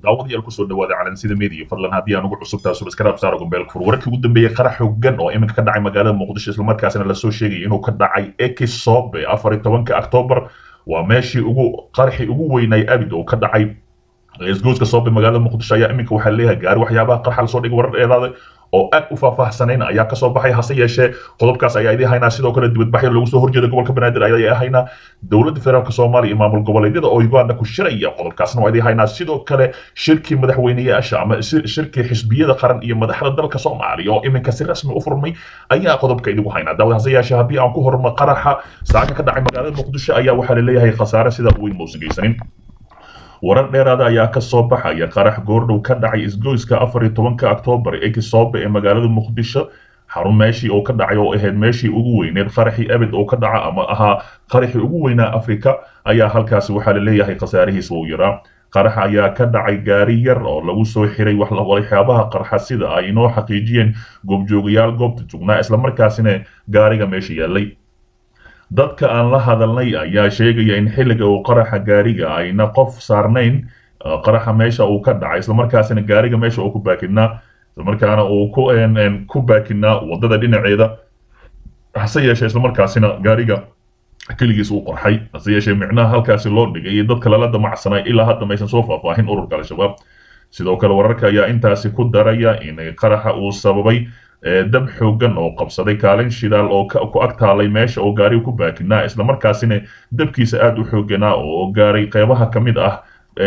daawadayaal kusoo dhawaada calansida media fadlan haddii aan ugu cusubtaa subscribe saaro gombeelka fur wararkii ugu dambeeyey qarax xooggan oo iminka ka dhacay magaalada muqdisho islamarkaasina lasoo sheegaya inuu ka dhacay ekisobe afar iyo tobanka octoobar waa meeshii ugu qaraxii ugu weynay abid oo ka dhacay isgoyska soobe magaalada muqdisho ayaa iminka waxaa leeyahay gaari waxyaabaha qarxa lasoo dhigay warar dheeraada oo aad u faahfaahsanayn ayaa kasoo baxay hase yeeshee qodobkaas ayaa idin haynaa sidoo kale dibadbaxyo loogu soo horjeeda gobolka banaadir ayaa haynaa dowladda federaalk soomaaliya iyo maamul goboleedyada oo uganda ku shiraya qodobkaasna waa idin haynaa sidoo kale shirkii madaxweyneyaasha ama shirkii xisbiyada qaran iyo madaxda dalka soomaaliya oo iminka si rasmi u furmay ayaa qodobka idigu haynaa daawad hase yeeshee haddii aan ku horma qaraxa saaka ka dhacay magaalada muqdisho ayaa waxaa laleeyahay khasaare sida weyn muusan geysanin warar dheeraada ayaa ka soo baxaya qarax goordhow ka dhacay isgoyska afar iyo tobanka octoobar ee kisoobe ee magaalada muqdisho xarun meeshii oo ka dhacay oo ahayd meeshii ugu weyneed qaraxii abid oo ka dhaca ama ahaa qaraxii ugu weynaa afrika ayaa halkaasi waxaa laleeyahay khasaarihiisa uu yaraa qarax ayaa ka dhacay gaari yar oo lagu soo xiray waxyaabaha qarxa sida ay inoo xaqiijiyeen goobjoogayaal goobta jugnaa islamarkaasina gaariga meesha yaallay dadka aan la hadalnay ayaa sheegaya in xilliga uu qaraxa gaariga ayna qof saarnayn qaraxa meesha uu ka dhacay islamarkaasina gaariga meesha uu ku baakinaa islamarkaana uu ku ku baakinaa wadada dhinaceeda hase yeeshee islamarkaasina gaariga keligiis uu qorxay hase yeeshee micnaha halkaasi loo dhigay iyo dadka lala damacsanay ilaa hadda maysan soo faahfaahin ururka al-shabaab sidoo kale wararka ayaa intaasi ku daraya in qaraxa uu sababay dab xooggan oo qabsaday kaalin shidaal oo ku ag taalay meesha oo gaariga ku baakinaa islamarkaasina dabkiisa aad u xoogganaa oo gaaray qeybaha ka mid ah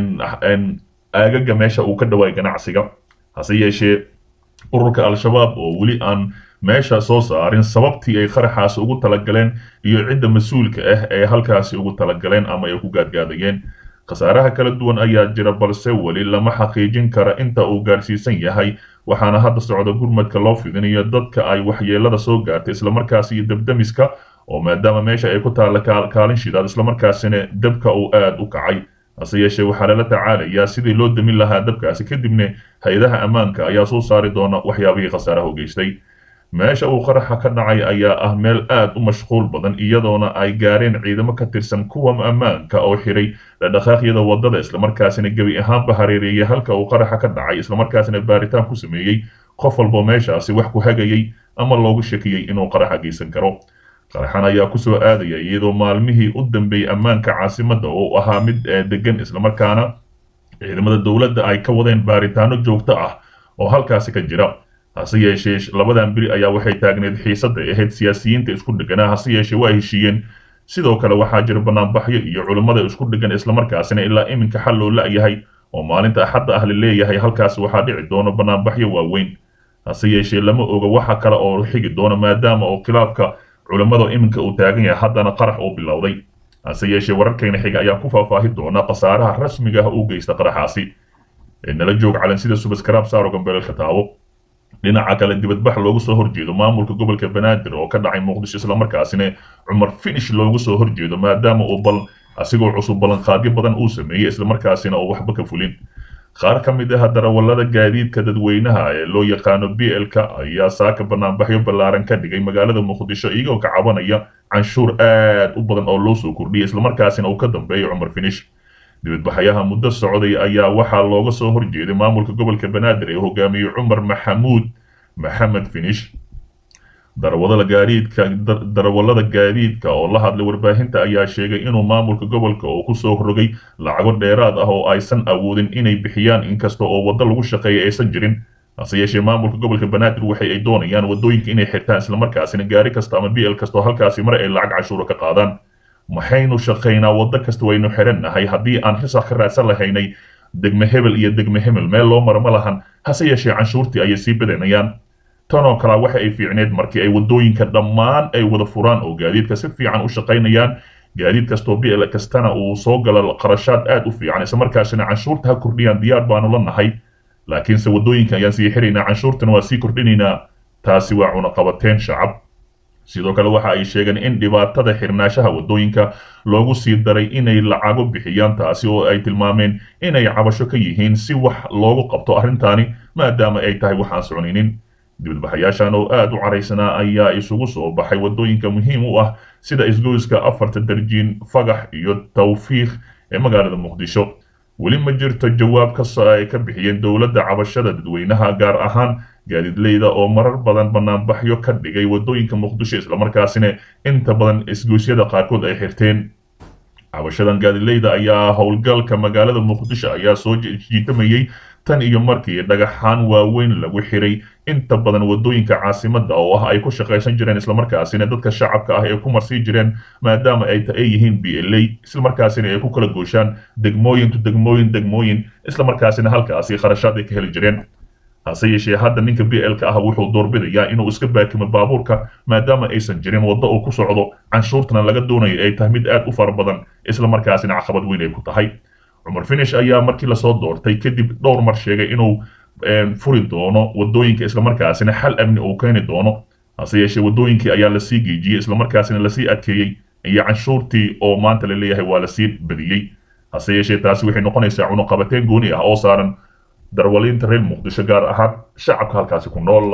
aagaga meesha uu ka dhawaay ganacsiga hase yeeshee ururka al-shabaab oo weli aan meesha soo saarin sababtii ay qaraxaasi ugu talagaleen iyo cidda mas-uulka ah ee halkaasi ugu talagaleen ama ay ku gaadgaadayeen khasaaraha kala duwan ayaa jira balse weli lama xaqiijin kara inta uu gaadhsiisan yahay waxaana hadda socda gurmadka loo fidinayo dadka ay waxyeelada soo gaartay islamarkaasi iyo debdemiska oo maadaama meesha ay ku taalla kaalin shidaad islamarkaasina dabka uu aad u kacay hase yeeshee waxaa lala tacaalayaa sidii loo demin lahaa dabkaasi kadibna hay-adaha ammaanka ayaa soo saari doona waxyaabihii khasaaraha u geystay meesha uu qaraxa ka dhacay ayaa ah meel aad u mashquul badan iyadoona ay gaareen ciidamo ka tirsan kuwa ammaanka oo xiray dhaqdhaqaaqyada wadada islamarkaasina gebi ahaanba hareereeyay halka uu qaraxa ka dhacay islamarkaasina baaritaan ku sameeyey qof walbo meeshaasi wax ku hagayay ama loogu shakiyey inuu qaraxa geysan karo qaraxan ayaa kusoo aadaya iyadoo maalmihii u dambeeyey ammaanka caasimadda oo ahaa mid degan islamarkaana ciidamada dowladda ay ka wadeen baaritaano joogto ah oo halkaasi ka jira hase yeeshee labadan beri ayaa waxay taagneed xiisadda ahayd siyaasiyiinta isku dheganaa hase yeeshee waa heshiiyeen sidoo kale waxaa jira banaanbaxyo iyo culimmada isku dhegan islamarkaasina ilaa iminka xal loo la-yahay oo maalinta axadda ah la leeyahay halkaasi waxaa dhici doona banaanbaxyo waaweyn hase yeeshee lama oga waxa kale oo xigi doona maadaama oo khilaafka culimmada iminka uu taagan yahay haddana qarax uu bilowday hase yeeshee wararkayna xiga ayaa ku faahfaahi doona khasaaraha rasmiga ah uu geysta qaraxaasi nala joog calansida subaskraab saaro gambeelka taabo dhinaca kale dibadbax loogu soo horjeedo maamulka gobolka banaadir oo ka dhacay muqdisho islamarkaasina cumar finish loogu soo horjeedo maadaama uu bal asigoo cusub ballanqaadyo badan uu sameeyey islamarkaasina oo waxba ka fulin qaar ka mid ah darawallada gaadiidka dadweynaha ee loo yaqaano b l-ka ayaa saaka banaanbaxyo ballaaran ka dhigay magaalada muqdisho iyagoo ka cabanaya canshuur aad u badan oo loo soo kordhiyay islamarkaasina uu ka dambeeyo cumar finish dibadbaxyaha muddo socday ayaa waxaa looga soo horjeeday maamulka gobolka banaadir ee hogaamiyey cumar maxamuud maxamed finish darawalada gaadiidka darawallada gaadiidka oo la hadlay warbaahinta ayaa sheegay inuu maamulka gobolka oo kusoo rogay lacago dheeraad ah oo aysan awoodin inay bixiyaan inkasta oo waddo lagu shaqeeya aysan jirin hase yeeshee maamulka gobolka banaadir waxay ay doonayaan waddooyinka inay xirtaan islamarkaasina gaari kasta ama b l kastoo halkaasi mar ay lacag cashuura ka qaadaan maxaynu shaqaynaa waddo kasta waynu xirannahay haddii aan xisaab ka raadsan lahaynay degme hebel iyo degme hebel meel loo maro ma lahan hase yeeshee canshuurtii ayay sii badanayaan tanoo kalea waxa ay fiicneed markii ay waddooyinka dhammaan ay wada furaan oo gaadiidka si fiican u shaqaynayaan gaadiid kastoo b l kastana uu soo galo qarashaad aad u fiican islamarkaasina canshuurta ha kordhiyaan diyaar baanu la nahay laakiinse waddooyinka ayaan sii xiraynaa canshuurtana waa sii kordhinaynaa taasi waa cunaqabateen shacab sidoo kale waxa ay sheegeen in dhibaatada xirnaashaha waddooyinka loogu sii daray inay lacago bixiyaan taasi oo ay tilmaameen inay cabasho ka yihiin si wax loogu qabto arrintaani maadaama ay tahay waxaan soconaynin dibadbaxayaashan oo aad u caraysanaa ayaa isugu soo baxay waddooyinka muhiim u ah sida isgoyska afarta darjiin fagax iyo tawfiiq ee magaalada muqdisho weli ma jirto jawaab kastoo ay ka bixiyeen dowladda cabashada dadweynaha gaar ahaan gaadiidleyda oo marar badan banaanbaxyo ka dhigay waddooyinka muqdisho islamarkaasina inta badan isgoysyada qaarkood ay xirteen cabashadan gaadiidleyda ayaa howlgalka magaalada muqdisho ayaa soo jiitamayey tan iyo markii dhagaxaan waaweyn lagu xiray inta badan waddooyinka caasimadda oo ah ay ku shaqaysan jireen islamarkaasina dadka shacabka ah ay ku marsii jireen maadaama ay ay yihiin b l a islamarkaasina ay ku kala gooshaan degmooyin to degmooyin degmooyin islamarkaasina halkaasi kharashaad ay ka heli jireen hase yeeshee hadda ninka b l ka ah wuxuu doorbidayaa inuu iska baakimo baabuurka maadaama aysan jirin waddo uu ku socdo canshuurtana laga doonayo ay tahay mid aad u fara badan islamarkaasina caqabad weyn ay ku tahay cumar finish ayaa markii lasoo doortay kadib dhowr mar sheegay inuu furi doono waddooyinka islamarkaasina xal amni uu keeni doono hase yeeshee waddooyinkii ayaa lasii geejiyey islamarkaasina lasii adkeeyey iyo canshuurtii oo maanta la leeyahay waa lasii badiyey hase yeeshee taasi waxay noqonaysaa cunuqabateen gooni ah oo saaran darwaliinta reer muqdisho gaar ahaan shacabka halkaasi ku nool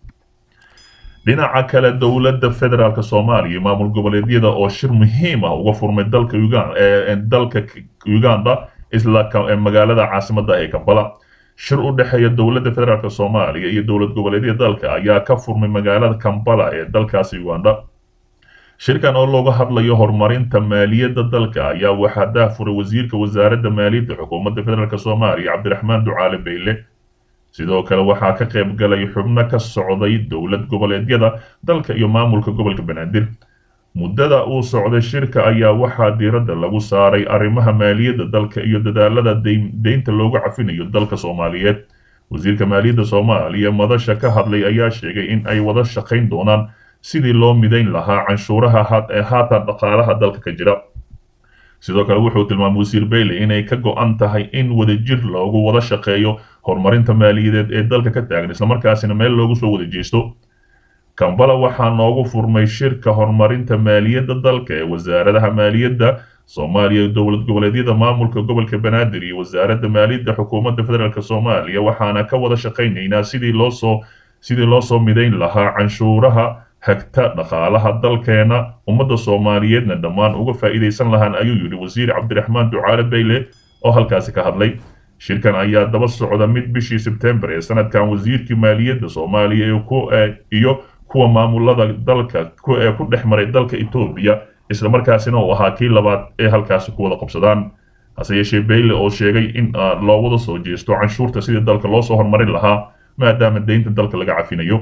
dhinaca kale dowladda federaalk soomaaliya iyo maamul goboleedyada oo shir muhiim ah uga furmay dalka dalka uganda isla magaalada caasimadda ee kampala shir u dhexeeya dowladda federaalk soomaaliya iyo dowlad goboleedyada dalka ayaa ka furmay magaalada kampala ee dalkaasi uganda shirkan oo looga hadlayo horumarinta maaliyadda dalka ayaa waxaa daafuray wasiirka wasaaradda maaliyadda xukuumadda federaalk soomaaliya cabdiraxmaan ducaale beyle sidoo kale waxaa ka qayb galay xubno ka socday dowlad goboleedyada dalka iyo maamulka gobolka banaadir muddada uu socday shirka ayaa waxaa diiradda lagu saaray arrimaha maaliyadda dalka iyo dadaalada deynta loogu cafinayo dalka soomaaliyeed wasiirka maaliyadda soomaaliya madasha ka hadlay ayaa sheegay in ay wada shaqayn doonaan sidii loo midayn lahaa canshuuraha haatan dhaqaalaha dalka ka jira sidoo kale wuxuu tilmaamay wasiir bayle inay ka go-an tahay in wadajir loogu wada shaqeeyo horumarinta maaliyadeed ee dalka ka taagan islamarkaasina meel loogu soo wada jeesto kambala waxaa noogu furmay shirka horumarinta maaliyadda dalka ee wasaaradaha maaliyadda soomaaliya dowlad goboleedyada maamulka gobolka banaadir iyo wasaaradda maaliyadda xukuumadda federaalk soomaaliya waxaana ka wada shaqaynaynaa sidii loosoo sidii loo soo midayn lahaa canshuuraha hagta dhaqaalaha dalkeena ummadda soomaaliyeedna dhammaan uga faa'iidaysan lahaan ayuu yidhi wasiir cabdiraxmaan ducaale bayle oo halkaasi ka hadlay shirkan ayaa daba socda mid bishii sebtembar ee sanadkan wasiirkii maaliyadda soomaaliya iyo kuwa maamulada dalka ee ku dhex maray dalka etoobiya islamarkaasina uu ahaa kii labaad ee halkaasi ku wada qabsadaan hase yeeshee bayle oo sheegay in loo wada soo jeesto canshuurta sidii dalka loo soo horumarin lahaa maadaama deynta dalka laga cafinayo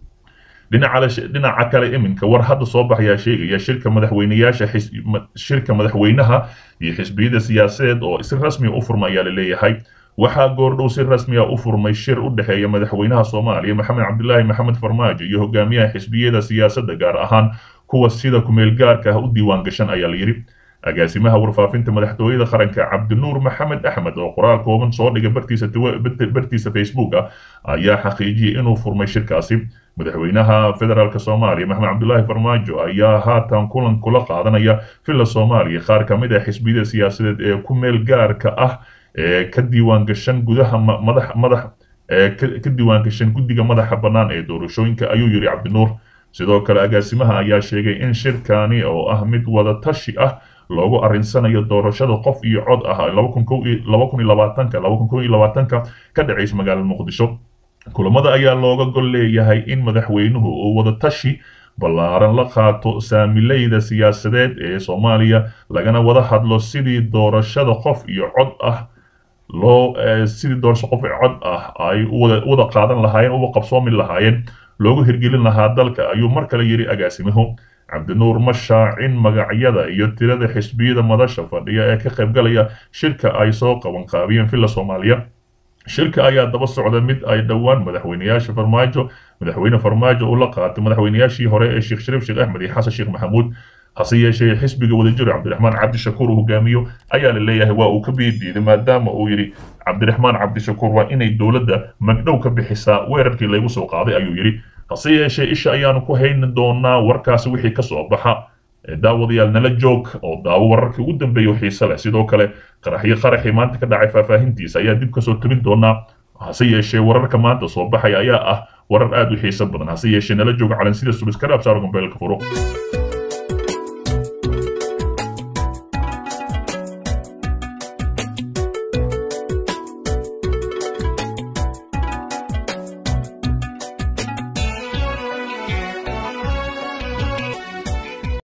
dhinaca kale iminka war hadda soo baxayaa sheegaya shirka madaxweyneyaasha shirka madaxweynaha iyo xisbiyada siyaasadeed oo si rasmiya u furma ayaa la leeyahay waxaa goordhow si rasmiya u furmay shir u dhexeeya madaxweynaha soomaaliya maxamed cabdilaahi maxamed farmaajo iyo hogaamiyaha xisbiyada siyaasadda gaar ahaan kuwa sida kumeel gaarka ah u diiwaan gashan ayaa la yidhi agaasimaha warfaafinta madaxtooyada qaranka cabdinuur maxamed axmed oo qoraal kooban soo dhigay bartiisa bartiisa facebook ah ayaa xaqiijiyey inuu furmay shirkaasi madaxweynaha federaalk soomaaliya maxamed cabdulaahi farmaajo ayaa haatan kulan kula qaadanaya villa soomaaliya qaar ka mid ah xisbiyada siyaasadeed ee ku meel gaarka ah ee ka diiwaan gashan gudaha madax madax ee ka diiwaan gashan guddiga madaxa bannaan ee doorashooyinka ayuu yidhi cabdinuur sidoo kale agaasimaha ayaa sheegay in shirkani oo ah mid wada tashi ah loogu arrinsanayo doorashada qof iyo cod ah ka dhacaysa magaalada muqdisho kulamada ayaa looga gol leeyahay in madaxweynuhu uu wada tashi ballaaran la qaato saamileyda siyaasadeed ee soomaaliya lagana wada hadlo sidii doorashada qof iyo cod ah loo sidii doorasho qof iyo cod ah ay wada qaadan lahaayeen uga qabsoomi lahaayeen loogu hirgelin lahaa dalka ayuu mar kale yidhi agaasimuhu cabdinuur ma shaacin magacyada iyo tirada xisbiyada madasha fadhiya ee ka qaybgalaya shirka ay soo qabanqaabiyeen villa soomaaliya shirka ayaa daba socda mid ay dhowaan madaxweyneyaasha farmaajo madaxweyne farmaajo uu la qaatay madaxweyneyaashii hore ee sheekh shariif sheekh axmed iyo xasan sheekh maxamuud hase yeeshee xisbiga wadajir cabdiraxmaan cabdishakuur uu hogaamiyo ayaa la leeyahay waa uu ka biidiiday maadaama uu yidhi cabdiraxmaan cabdishakuur waa inay dowladda magdhow ka bixisaa weerarkii laygu soo qaaday ayuu yidhi hase yeeshee isha ayaanu ku hayni doonaa warkaasi wixii ka soo baxa daawadayaal nala joog oo daawo wararkii ugu dambeeya oo xiise leh sidoo kale qaraxyo qaraxii maanta ka dhacay faahfaahintiisa ayaa dib kasoo tabin doonaa hase yeeshee wararka maanta soo baxaya ayaa ah warar aad u xiiso badan hase yeeshee nala jooga calansida subiskaraab saaro gombeelka furo